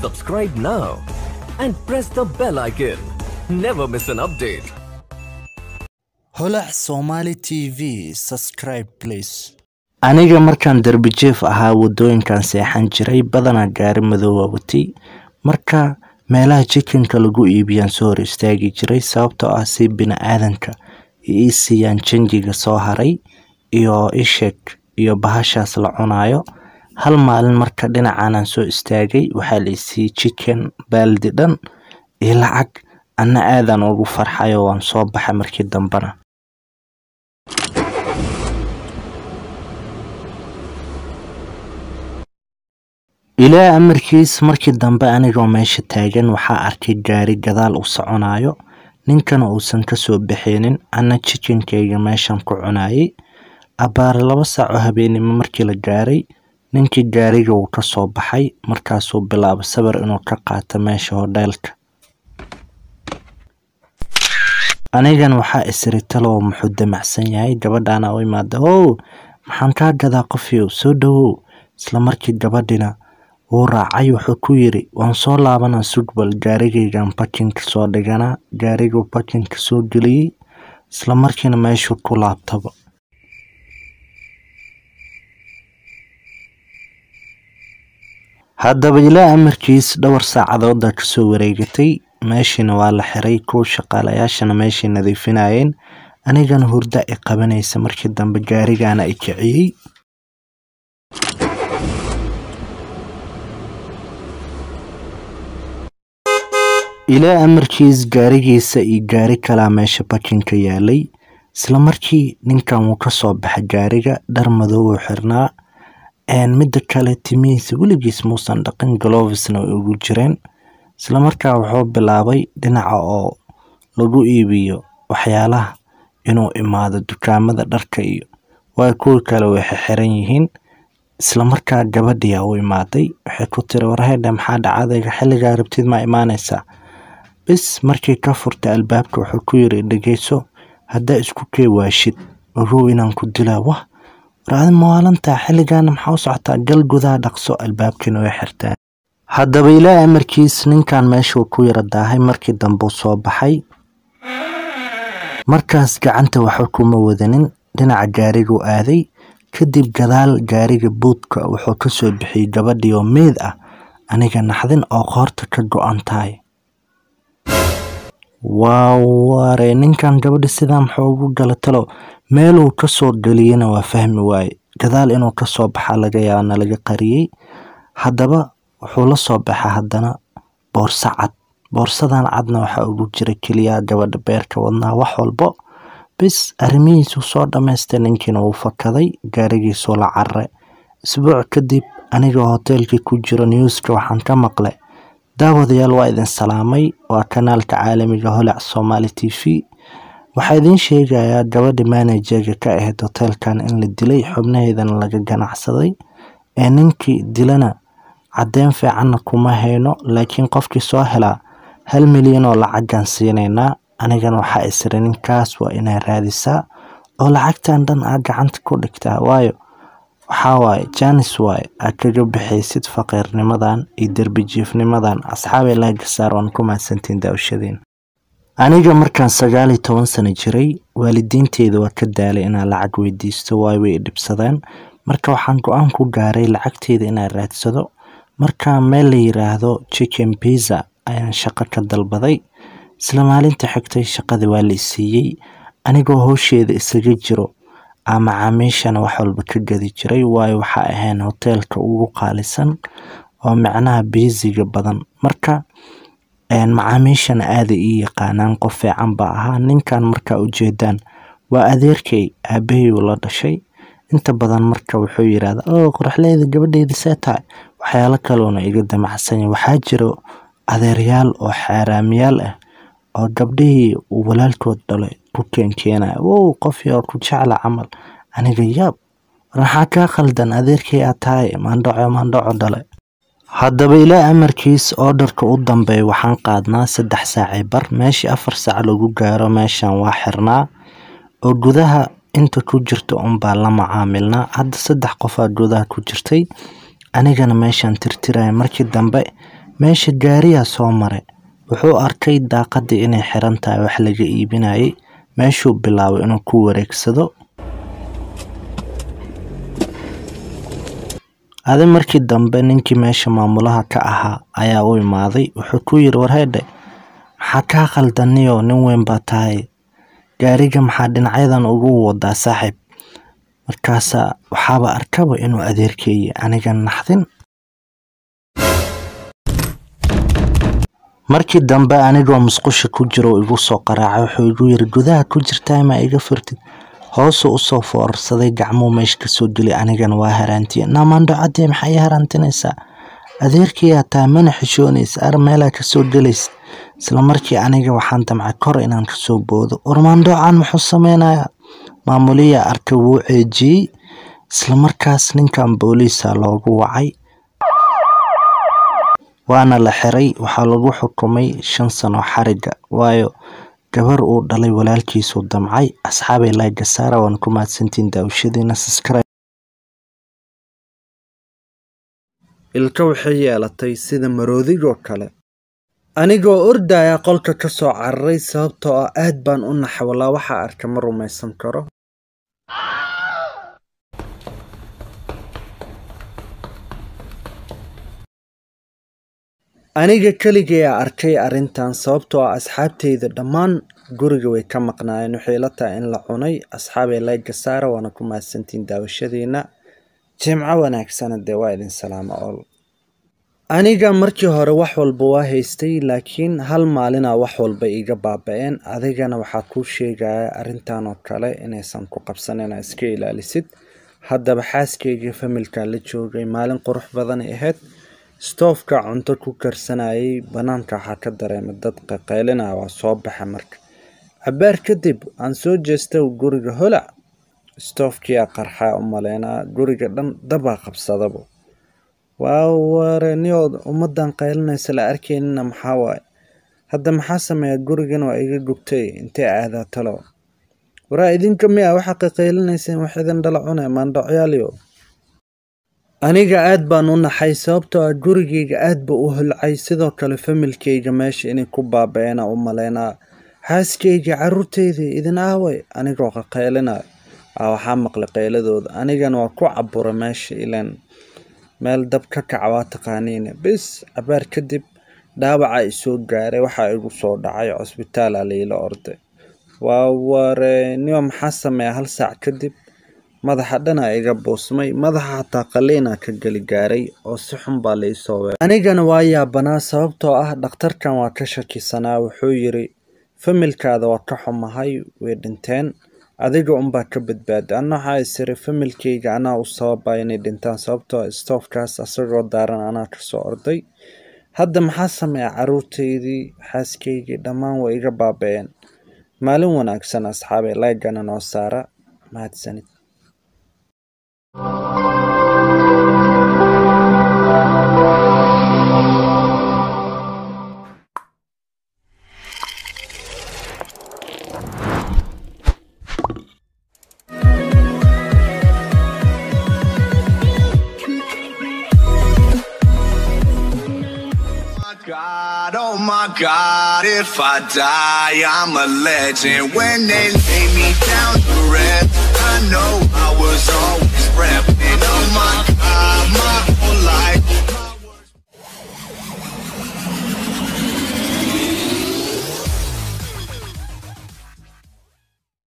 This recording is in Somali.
Subscribe now and press the bell icon. Never miss an update. holac somali tv subscribe please aniga markaan derbijeef ahaa wadooyinkan seexan jiray badanaa gaari madoowa watay marka meelaha jikinka lagu iibiyaan soo hor istaagi jiray sababtoo ah si bini-aadanka ii siiyaan janjiga soo haray iyo isheg iyo bahashaas la cunayo hal maalin marka dhinacaanaan soo istaagay waxaa la isiiyey jiken baaldi dhan iyo lacag anna aadaan ugu farxayo waan soo baxay markii dambena ilaa amarkiis markii dambe anigoo meesha taagan waxaa arkay gaari gadaal u soconayo ninkana uusan kasoo baxeenin anna jikinkayga meeshan ku cunayay abbaare laba saac oo habeenimo markii la gaaray ninkii gaariga wuu kasoo baxay markaasuu bilaabay sawir inuu ka qaato meesha hodheelka anigan waxaa isiri talow muxuu damacsan yahay gabadhaana u imaada how maxaan kaa gadaa qofiyow soo dhawow isla markii gabadhina wuu raacay wuxuu ku yiri waan soo laabanaa sugbal gaarigaygan bakinka soo dhiganaa gaariguu bakinka soo geliyey isla markiina meeshuu ku laabtaba haddaba ilaa amarkiis dhowr saacadooda kasoo wareegatay meeshiina waa la xiray kuwa shaqaalayaashana meeshay nadiifinayeen anigana hurda i qabanaysa markii dambe gaarigaana i kiciyey ilaa amarkiis gaarigiisa iyo gaari kalaa meesha bakinka yaalay isla markii ninkan wuu kasoo baxay gaariga dhar madoowuu xirnaa midda kale timihiisa weligiis muusan dhaqin galovisna way ugu jireen isla markaa wuxuu bilaabay dhinaca oo lagu iibiyo waxyaalaha inuu imaado dukaamada dharka iyo waa kuwa kale way xixiran yihiin isla markaa gabadhiyaa u imaaday waxay ku tiri warhedhe maxaa dhacadayga xilligaa rabtid maa imaanaysaa bis markii ka furtay albaabka wuxuu ku yiri dhegeyso haddaa isku kee waashid ogow inaan ku dilaa wah waraadi maalintaa xilligaana maxaa u socotaa gal gudaha dhaqso albaabkiina way xirtaan haddaba ilaa amarkiis ninkan meeshuu ku yara daahay markii dambeu soo baxay markaas gacanta waxba kuma wadanin dhinaca gaariguu aaday kadib gadaal gaariga buudka wuxuu kasoo bixiyey gabadhii oo meyd ah aniga naxdin oo qoorta ka go-an tahay waa ware ninkan gabadhi sidaa muxuu ugu gala talo meeluu kasoo geliyena waa fahmi waaye gadaal inuu kasoo baxa laga yaabana laga qariyey haddaba wuxuu la soo baxa haddana boorso cad boorsadan cadna waxaa ugu jira keliya gabadha beerka wadnaa wax walbo bis arrimihiisuu soo dhammaystay ninkiina wuu fakaday gaarigiisuu la carare isbuuc kadib anigoo hoteelkii ku jiro newska waxaan ka maqlay daawadayaal waa idin salaamay waa kanaalka caalamiga holac somaali t v waxaa idiin sheegayaa gabadha manajerga ka ahayd hoteelkan in la dilay xubnaheedana laga ganacsaday ee ninkii dilana caddeyn fiicanna kuma hayno laakiin qofkii soo helaa hal milyan oo lacagaan siinaynaa anigana waxaa isiri ninkaas waa inaa raadisaa oo lacagtan dhan aa gacanta ku dhigtaa waayo waxaa waaye janis waaye aad kaga bixaysid faqiirnimadan iyo derbijiifnimadan asxaabay laagasaar waan ku mahadsantiin daawashadiin aniga markaan sagaal iyo toban sano jiray waalidiinteeda waa ka daalay inaan lacag weydiisto waayo way dhibsadeen marka waxaan go-aan ku gaaray lacagteeda inaan raadsado marka meel la yiraahdo chicken pizza ayaan shaqo ka dalbaday isla maalinta xigtay shaqadii waa la isiiyey anigoo howsheeda isaga jiro aa macaamiishana wax walba ka gadi jiray waayo waxaa ahayn hoteelka ugu qaalisan oo micnaha biisiga badan marka macaamiishana aaday ii yaqaanaan qof fiican baa ahaa ninkan markaa ujeedaan waa adeerkay aabahayuu la dhashay inta badan marka wuxuu yirahda oo qoraxleyda gabadheyda see tahay waxyaalo kaloona iga damacsanya waxaa jiro adeeryaal oo xaaraamiyaal ah oo gabdhihii uu walaalkood dhalay ku keenkeenaya wow qof yaa ku jecla camal aniga yaab maxaa kaa khaldan adeerkay aad tahay maandhaco maandhaco dhale haddaba ilaa amarkiis oodharka u dambeeya waxaan qaadnaa saddex saacii bar meeshii afar saac lagu gaaro meeshan waa xirnaa oo gudaha inta ku jirta unbaa la macaamilnaa hadda saddex qofaa gudaha ku jirtay anigana meeshaan tirtiraya markii dambe meesha gaariyaa soo maray wuxuu arkay daaqadii inay xiran tahay wax laga iibinayay meeshuu bilaabay inuu ku wareegsado adi markii dambe ninkii meesha maamulaha ka ahaa ayaa u imaaday wuxuu ku yiri warheydhe maxaa kaa khaldaniyo nin weyn baa tahay gaariga maxaa dhinacyadan ugu wadaa saaxiib markaasaa waxaaba arkaba inuu adeerkeeyay aniga naxdin markii dambe anigoo musqusha ku jiro igu soo qaraacay wuxuu igu yiri gudaha ku jirtaa ma iga furtid hoosuu usoo foorarsaday gacmuu meesha kasoo gelay anigana waa haraantiye naamaandho cadee maxaa ii haraantinaysaa adeerkayaa taa mana xishoonaysa ar meelaa kasoo gelaysa isla markii aniga waxaan damcay kor inaan kasoo boodo ormaandhoocaan muxuu sameynayaa maamuliyaa arka wuu ceejiyey isla markaas ninkan booliisa loogu wacay waana la xiray waxaa lagu xukumay shan sano xariga waayo gabar uu dhalay walaalkiisuu damcay asxaabay laagasaara waan ku mahadsantiin daawashadiina subscribe ilka waxay yeelatay sida maroodigoo kale anigoo ordaya qolka ka soo cararay sababtoo ah aad baan u naxay walaa waxaa arka ma rumaysan karo aniga keligayaa arkay arrintan sababtoo ah asxaabteyda dhammaan guriga way ka maqnaayeen waxay la tahay in la cunay asxaabay layga saara waana ku mahadsantiin daawashadiina jimco wanaagsana dee waa idin salaamo ol aniga markii hore wax walba waa haystay laakiin hal maalinaa wax walba iga baaba-een adigana waxaa kuu sheegaya arrintan oo kale inaysan ku qabsan inaa iska ilaalisid haddaba xaaskeyga familka la joogay maalin qurux badanay ahayd stoofka cunto ku karsanayay banaanka waxaa ka dareemay dad qaqaylina waa soo baxa marka cabaar kadib aan soo jeesta guriga holac stoofkiyaa qarxaa u maleynaa guriga dhan dabaa qabsadaba waa wareniyood ummadan qaylinaysa la arkaynina maxaa waaye hadda maxaa sameeya gurigan waa iga gubtay intee aadaa talo waraa idinka miya waxaa qaqaylinayseen wax idin dhala cune maandhocyaaliyo aniga aad baan u naxay sababtoo ah gurigayga aad ba u holcay sidoo kale familkayga meesha inay ku baaba-eena u maleynaa xaaskayga caruurteydii idin aaway anigoo qaqaylinayo a waxaa maqlay qayladooda anigana waa ku cabura meesha ilaan meel dab ka kaca waa taqaaniine bis cabaar kadib dhaawaca isoo gaaray waxaa igu soo dhacay cusbitaala layla orday waa wareniyo maxaa sameeya hal saac kadib madaxa dhana iga buusmay madaxa xataa qaliina ka geli gaaray oo si xun baa laisoo weeray anigana waa yaabanaa sababtoo ah dhakhtarkan waa ka shakisanaa wuxuu yiri familkaada waa ka xumahay way dhinteen adiga unbaa ka badbaaday anna waxaa isiri familkayga anaa u sababa inay dhintaan sababtoo ah stoofkaas asagoo daaran anaa kasoo orday hadda maxaa sameeya caruurtaydii xaaskaygii dhammaan way iga baaba-een maalin wanaagsan asxaabay laygana noo saara mahadsanid God, oh my God, if I die, I'm a legend. When they lay me down to rest, I know I was always prepped.